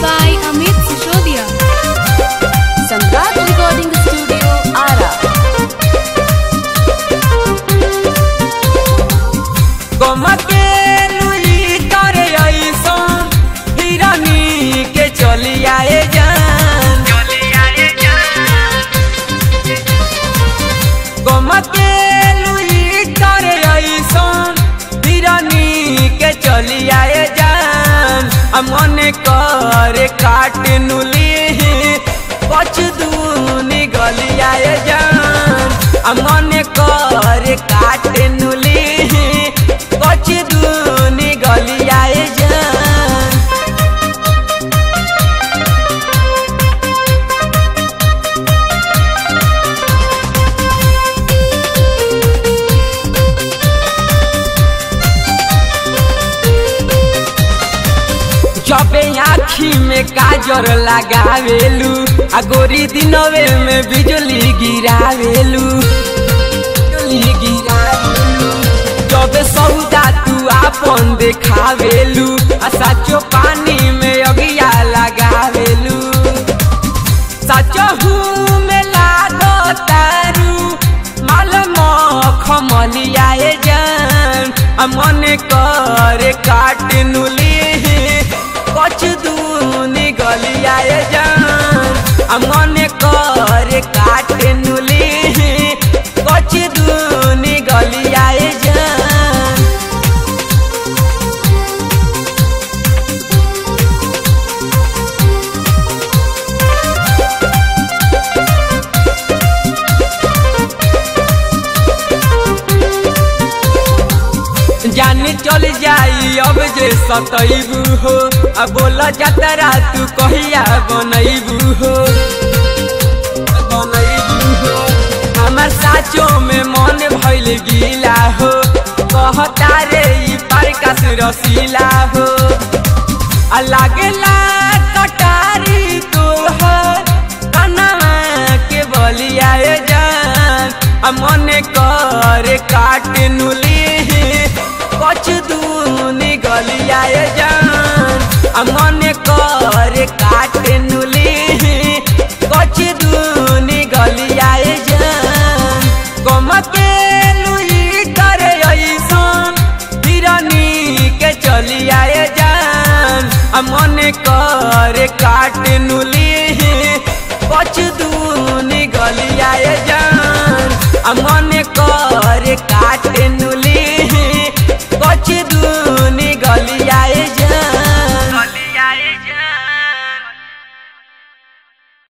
by Amit Sishodia. Samrat Recording Studio, Ara. गमके लुई करे ऐसन हिरानी के चली आए जान गमके लुई करे ऐसन हिरानी के चली आए जान आ मन करे काट नुली पच दूनी गली आए जान आ मन करे काट नुली पच दूनी गली आए जान जबे आखी में काजर लगावेलू आ गोरी दिनवे में बिजली गिरावेलू बिजली गिरावेलू जबे सौदा तू आपन देखावेलू आ साचो पानी में अगिया लगावेलू सचहू में लागो तारू माल मखमलियाए जान आ मन करे काट नुली कछ दूनी गलियाए जान आ मन करे काट नुली कछ दूनी गलियाए जान जान चल जाई अब जे सतैबू हो आ बोल जतरा तू कहिया बनैबू हो बनैबू हो हमर साचो में मन भइल गीला हो कहता रे ई परकस रसीला हो आ लागेला कटारी तोहर कनवा के बलियाए जान आ मन करे काट नुली कछ दूनी गलियाए जान आ मन करे काट नुली कछ दूनी गलियाए जान गमके लुई करे ऐसन हिरनी के चली आए जान आ मन करे काट नुली कछ दूनी गलियाए जान आ मन करे काट